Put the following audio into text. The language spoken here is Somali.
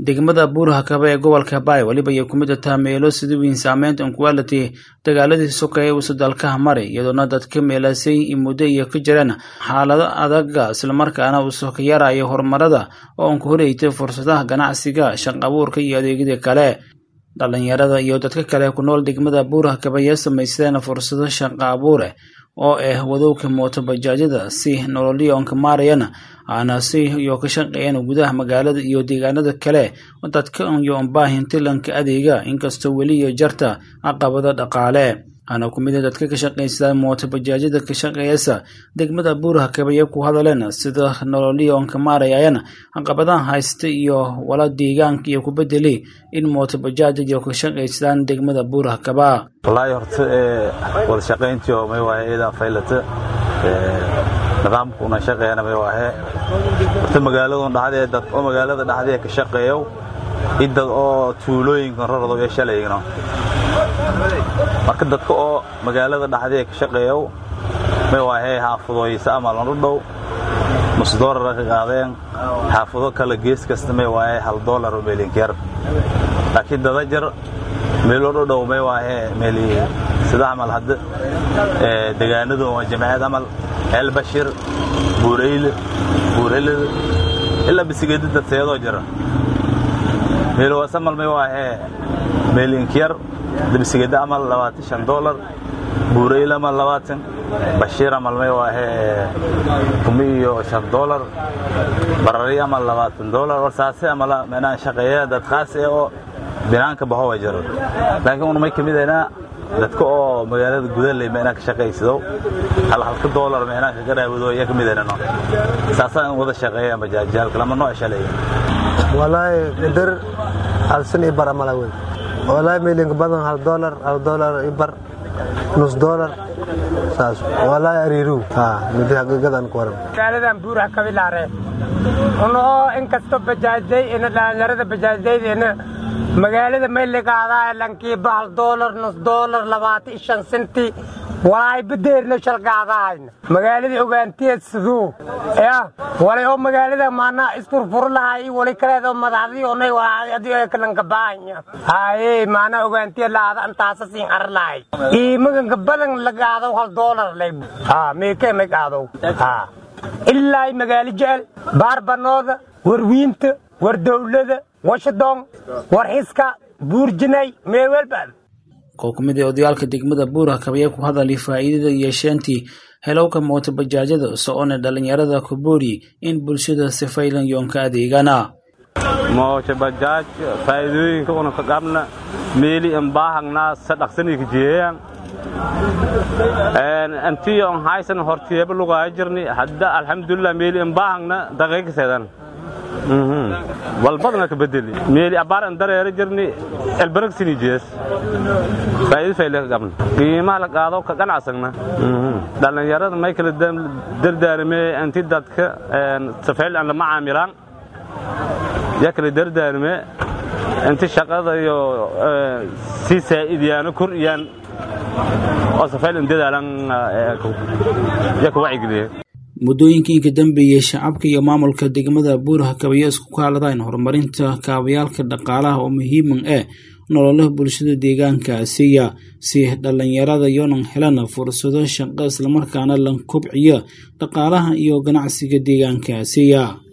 degmada buurhakaba ee gobolka baay weliba ay ku mid taha meelo sida weyn saameynta inquality dagaaladii sokeeye uusa dalkaha maray iyadoona dadka meelaasay muddo iyo ka jireen xaalado adaga islamarkaana uusa ka yarayo horumarada oo aan ku horeytay fursadaha ganacsiga shaq abuurka iyo adeegyada kale dhalinyarada iyo dadka kale ku nool degmada buurhakaba ayaa samaysadeen fursado shaqo abuure oo ah wadowga mooto bajaajyada si nololyoonka maarayana aana si iyo ka shaqeeyeen gudaha magaalada iyo deegaanada kale dadka iyo baahin tilanka adeega inkastoo weli iyo jarta caqabada dhaqaale ana ku mid dadka ka shaqaysada mooto bajaajyada ka shaqeeyasa degmada buurhakabaya ku hadaleen sida nololyoonka maarayayana caqabadaha haysta iyo wala deegaanka iyo ku bedeli in mooto bajaajda iyo ka shaqaysadaan degmada buurhakaba wallaahi horta wada shaqayntii oo may waahe idaa faylata nidaamkuna shaqeeyana may waahe horta magaaladun dhaxdee dad oo magaalada dhaxdee ka shaqeeyo idad oo tuulooyinkan rarado ee shalaygno marka dadka oo magaalada dhaxdee ka shaqeeyo may waahe xaafadooyisa ama lanu dhow nus doolara ka qaadeen xaafado kale gees kasta may waahe hal doolar oo meelinkeer laakiin dada jar meelo dhodhow may waahe meeli sida camal hadda degaanadu waa jamciyad camal eelbashir buureyle buurhelada ilaa bisigedi dadseedoo jira meelowaasamal may waahe meelinkiyar bisigedi amal labaatan shan doolar buureyle amal labaatan bashiir amal may waahe kumi iyo shan doolar barari amal labaatan doolar war saase amala meenaa shaqeeya dad khaas ee oo binaanka bahowa jiro laakiin una may ka midaynaa dadka oo magaalada gudaley meenaa ka shaqaysado hal halka doolar meenaa kaga raawado iya ka midaynano saasaa in wada shaqeeya bajaajaalka lama noo shalay walaahi qadar hal san i bar amala wey walaahi meelinka badan hal doolar hal doolar i bar nus doolar saas walaahi ariiru ha midi haqiiqadan ku waran magaaladan buuraha kabilaare unoo inkastoo bajaajday ina dhalinyarada bajaajdaydeena magaalada mayligaadaa lankiiba hal doolar nus doolar labaatan shan senti walaay badeerno shalgaadahayna magaaladii ogaantiyeed siduu ya walay oo magaalada maanaa isfurfurlahay wali kaleedoo madaxdii onay adii kalanka baahanya haye maanaa ogaantiya laada antaasa siin arlahay iimaganka badan lagaadow hal doolar lay ha meekee may gaadow ha ilaa magaalo jecel baarbanooda warwiinta war dowlada washington war xiska buurjinay meewelbaad koo ku mid ee odayaalka degmada buurhakaba ayaa ku hadalay faa'iidada yeesheentii helowka mooto bajaajyada socoona dhallinyarada ku boori in bulshada sifaylan yoonka adeegana mooto bajaaj faa'iidooyinka una ka qabna meeli in baahangnaa sa dhaqsanii ka jeeyaan antii on haysan hortiyeeba lugaayo jirni hadda alxamdulilah meeli in baahangna daqiiqaseedan walbadna ka bedeli meeli abaar an dareera jirni elbaragsini jees faa'iido fayle ka qabna qiimaha la qaado ka ganacsagna dhallinyarada may kala dardaarime anti dadka safayl aan lama caamilaan yaa kala dardaarime inti shaqada iyo si saa'idiyaano kordhiyaan oo safayl in dadaalan yaa ka wacyigeliye muddooyinkii ka dambeeyey shacabka iyo maamulka degmada buurhakaba ayaa isku kaaladaan horumarinta kaabayaalka dhaqaalaha oo muhiiman eh nololaha bulshada deegaankaasiya si dhallinyarada yonan helan fursado shaqo islamarkaana lan kobciya dhaqaalaha iyo ganacsiga deegaankaasiya